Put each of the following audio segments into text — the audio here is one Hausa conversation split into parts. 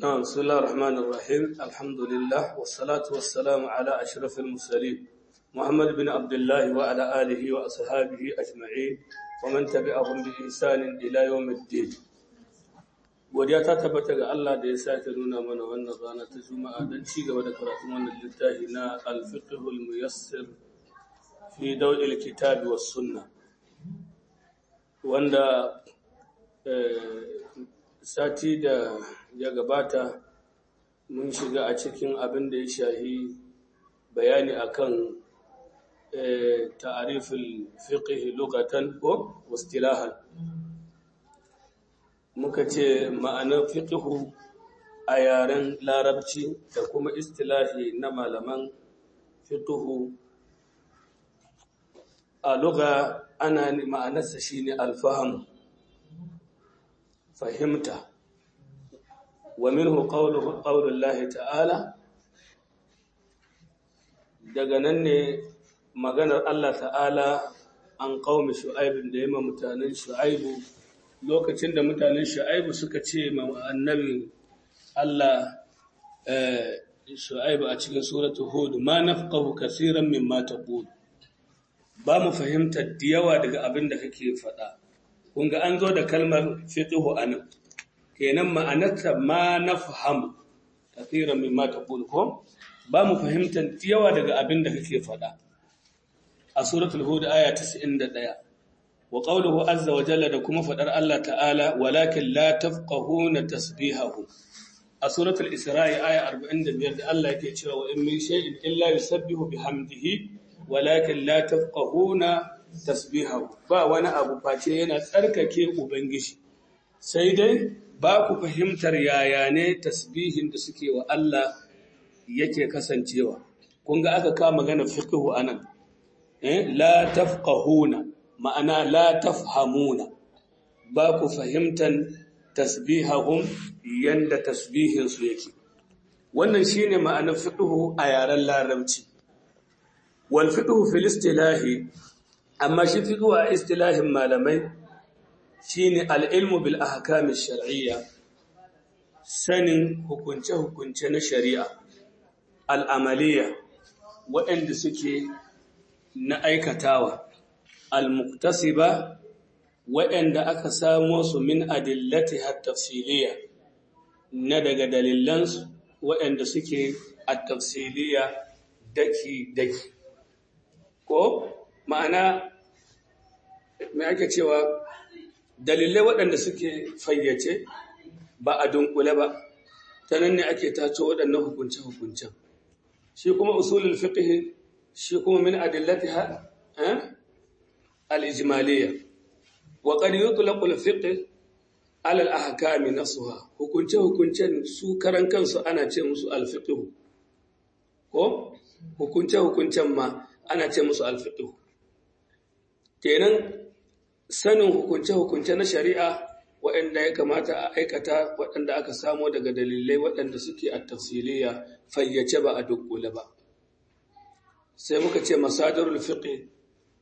نعم بسم الله الرحمن الرحيم الحمد لله والصلاة والسلام على أشرف المرسلين محمد بن عبد الله وعلى آله وأصحابه أجمعين ومن تبعهم بإحسان إلى يوم الدين godiya ta tabbata ga Allah da ya sake nuna mana wannan rana ta Juma'a don ci gaba da karatun wannan littafi na Al-Fiqhul Muyassir fi Dawil Kitabi was Sunnah wanda sati da ya gabata mun shiga a cikin abin da ya shahi bayani akan ta'arifin fiqh lugatan ko wastilahan muka ce ma'anar fiqhu a yaren larabci da kuma istilahi na malaman fiqhu a lugha ana ma'anarsa shine alfaham fahimta wa minhu qawluhu qawlullahi ta'ala daga nan ne maganar Allah ta'ala an qaumi shu'aib da yamma mutanen shu'aibu lokacin da mutanen shu'aibu suka ce ma annabi Allah shu'aibu a cikin suratul hud ma nafqahu kaseeran mimma taqul ba mu fahimtar da yawa daga abin da kake faɗa kun ga an zo da kalmar fiqhu anan kenan ma'anarta ma nafham kaseeran mimma taqul ko ba mu fahimtar da yawa daga abin da kake faɗa a suratul hud aya 91 wa qawluhu azza wa jalla da kuma fadar Allah ta'ala walakin la tafqahuna tasbihahu a suratul isra'i aya 45 da Allah yake cewa wa in min shay'in illa yusabbihu bihamdihi walakin la tafqahuna tasbihahu ba wani abu face yana tsarkake ubangiji sai dai ba ku fahimtar yaya ne tasbihin da suke wa Allah yake kasancewa kun ga aka kama magana fiqhu anan eh la tafqahuna ma'ana la tafhamuna ba ku fahimtan tasbihahum yanda tasbihin su yake wannan shine ma'anar fiqhu a yaren larabci wal fiqhu fil istilahi amma shi fiqhu a istilahin malamai shine al ilmu bil ahkam shar'iyya sanin hukunce hukunce na shari'a al amaliya waɗanda suke na aikatawa al-muktasiba waɗanda aka samo su min adillati at-tafsiliya na daga dalilansu waɗanda suke at-tafsiliya daki daki ko ma'ana me ake cewa dalilai waɗanda suke fayyace ba a dunkule ba ta nan ne ake tace waɗannan hukunce-hukuncen shi kuma usulul fiqh shi kuma min adillatiha eh الإجمالية وقد يطلق الفقه على الأحكام نفسها hukunce hukuncen su karan kansu ana ce musu alfiqh ko hukunce hukuncen ma ana ce musu alfiqh kenan sanin hukunce hukunce na shari'a waɗanda ya kamata a aikata waɗanda aka samo daga dalilai waɗanda suke a tafsiliya fayyace ba a dukkule ba sai muka ce masadarul fiqh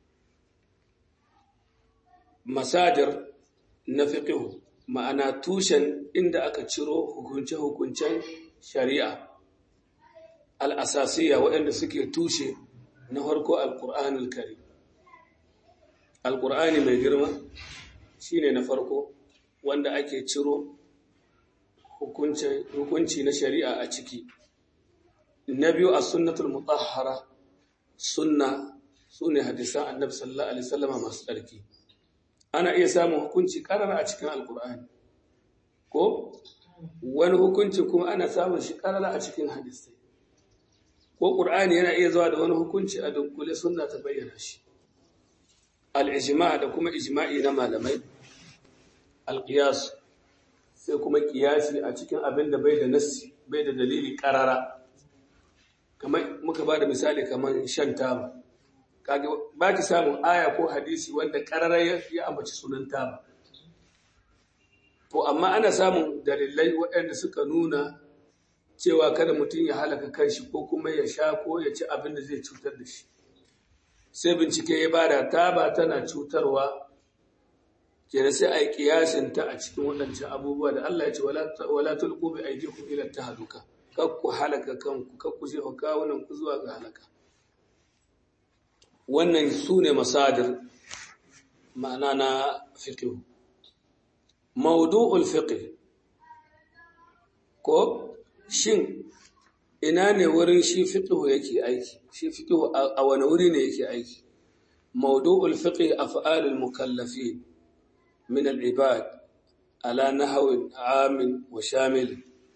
masadir na fiqhu ma'ana tushen inda aka ciro hukunce-hukuncen shari'a al'asasiya waɗanda suke tushe na farko alƙur'anul kari alƙur'ani mai girma shine na farko wanda ake ciro hukunci na shari'a a ciki na biyu a sunnatul mutahhara sunna su ne hadisan annabi sallallahu alaihi wasallama masu tsarki ana iya samun hukunci karara a cikin alkur'ani ko wani hukunci kuma ana samun shi karara a cikin hadisai ko ƙur'ani yana iya zuwa da wani hukunci a dunkule sunna ta bayyana shi al'ijima da kuma ijima'i na malamai alƙiyas sai kuma ƙiyasi a cikin abin da bai da nassi bai da dalili karara kamar muka ba da misali kamar shan taba kage ba ki samun aya ko hadisi wanda ƙararra ya ambaci sunan taba to amma ana samun dalilai waɗanda suka nuna cewa kada mutum ya halaka kanshi ko kuma ya sha ko ya ci abin da zai cutar da shi sai bincike ya bada taba tana cutarwa kenan sai a yi kiyasin ta a cikin waɗancan abubuwa da Allah ya ce wala tulqu bi aydikum ila tahluka kakku halaka kanku kakku jefa kawunan ku zuwa ga halaka wannan su ne masadir ma'ana na fiqh mawdu'ul fiqh ko shin ina ne wurin shi fiqh yake aiki shi fiqh a wani wuri ne yake aiki mawdu'ul fiqh af'alul mukallafin min al-ibad ala nahwin 'amin wa shamil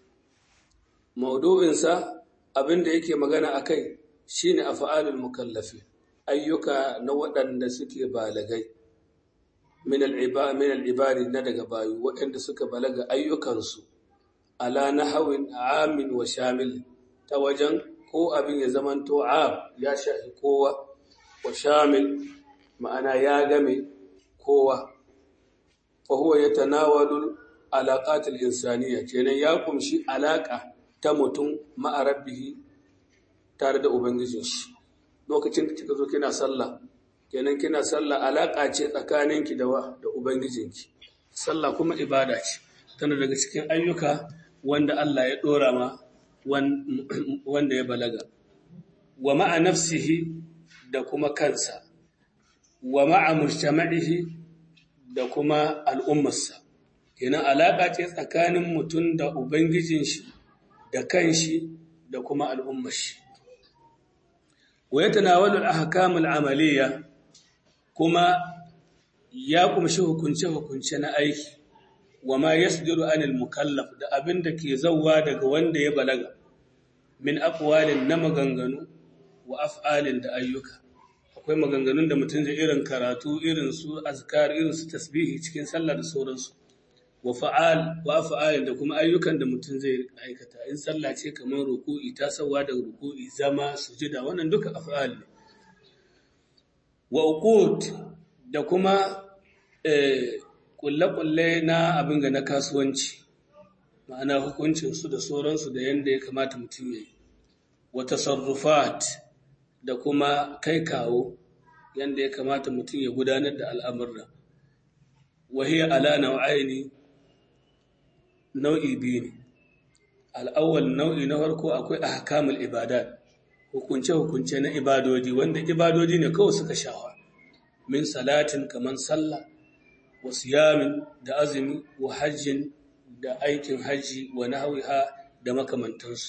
mawdu'in sa abinda yake magana akai shine af'alul mukallafin ayyuka na waɗanda suke balagai min al-ibad na daga bayu waɗanda suka balaga ayyukansu ala nahwin 'amin wa shamil ta wajen ko abin ya zamanto am ya shafi kowa wa shamil ma'ana ya game kowa fa huwa yatanawalu alaqatil insaniya kenan ya kumshi alaka ta mutum ma'a rabbihi tare da ubangijin shi lokacin da kika zo kina sallah kenan kina sallah alaka ce tsakaninki da wa da ubangijinki sallah kuma ibada ce tana daga cikin ayyuka wanda Allah ya dora ma wanda ya balaga wa ma'a nafsihi da kuma kansa wa ma'a mujtama'ihi da kuma al'ummarsa kenan alaka ce tsakanin mutum da ubangijin shi da kanshi da kuma al'ummar shi wa yatanawalu al-ahkam al-amaliyya kuma ya kumshi hukunce hukunce na aiki wa ma yasdiru anil mukallaf da abin da ke zawwa daga wanda ya balaga min aqwalin na maganganu wa af'alin da ayyuka akwai maganganun da mutum zai irin karatu irin su azkar irin su tasbihi cikin sallah da sauransu wa fa'al wa af'alin da kuma ayyukan da mutum zai aikata in sallah ce kamar ruku'i ta sawa da ruku'i zama sujida wannan duka af'al ne wa uqud da kuma eh kulle-kulle na abin ga na kasuwanci ma'ana hukuncinsu da sauransu da yadda ya kamata mutum ya yi wata sarrufat da kuma kai kawo yadda ya kamata mutum ya gudanar da al'amurra wahiyar ala nau'aini nau'i biyu ne al'awwal nau'i na farko akwai a hakamul ibadat hukunce-hukunce na ibadodi wanda ibadodi ne kawai suka shawa min salatin kamar sallah wa siyamin da azumi wa hajjin da aikin hajji wa nahwiha da makamantansu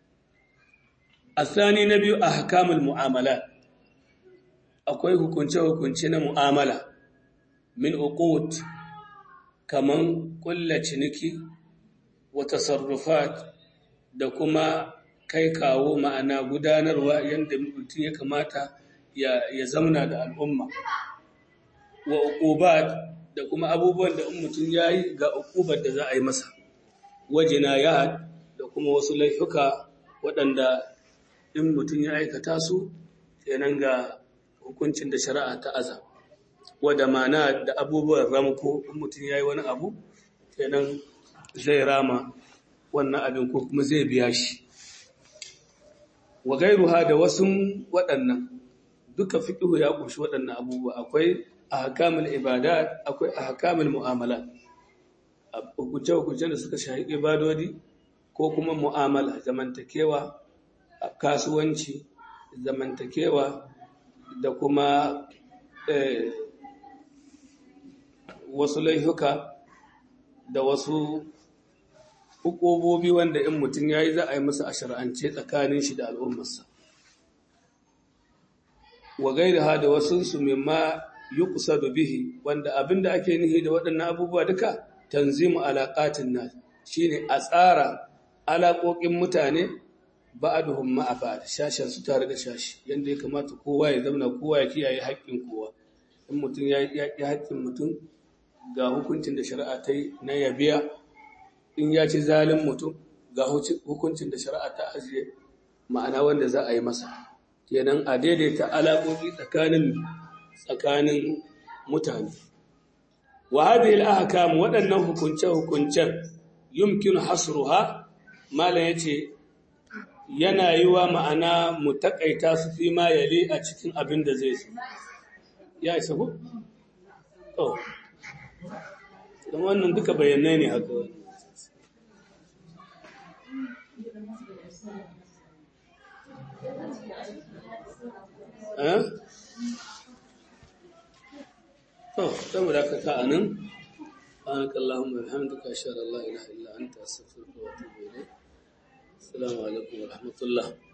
asani na biyu a hakamul mu'amala akwai hukunce-hukunce na mu'amala min uqud kaman kulla ciniki wa tasarrufat da kuma kai kawo ma'ana gudanarwa yadda mutum ya kamata ya zamana da al'umma wa uqubat da kuma abubuwan da in mutum ya yi ga ukubar da za a yi masa wajina ya da kuma wasu laifuka waɗanda in mutum ya aikata su kenan ga hukuncin da shari'a ta aza wadda mana da abubuwan ramko in mutum ya yi wani abu kenan zai rama wannan abin ko kuma zai biya shi wa gairuha da wasu waɗannan duka fiƙihu ya ƙunshi waɗannan abubuwa akwai ahkamul ibadat akwai ahkamul mu'amalat hukunce hukunce da suka shahi ibadodi ko kuma mu'amala zamantakewa kasuwanci zamantakewa da kuma wasu laifuka da wasu hukubobi wanda in mutum ya yi za a yi masa a shar'ance tsakanin shi da al'ummarsa wa gairaha da wasunsu mimma yuqsadu bihi wanda abinda ake nihi da waɗannan abubuwa duka tanzimu alaqatin nas shine a tsara alaƙoƙin mutane ba'aduhum ma'a ba'd shashin su tare da shashi yanda ya kamata kowa ya zama kowa ya kiyaye haƙƙin kowa in mutum ya yi haƙƙin mutum ga hukuncin da shari'a ta yi na yabiya in ya ci zalin mutum ga hukuncin da shari'a ta ajiye ma'ana wanda za a yi masa kenan a daidaita alaƙoƙi tsakanin tsakanin mutane wa hadhihi al-ahkam waɗannan hukunce-hukuncen yumkinu hasruha malam yace yana yiwa ma'ana mu takaita su fi ma yali a cikin abin da zai so ya isa ku to don wannan duka bayanai ne haka wani eh to saboda ka ka anan سبحانك اللهم وبحمدك اشهد ان لا اله الا انت استغفرك واتوب اليك السلام عليكم ورحمه الله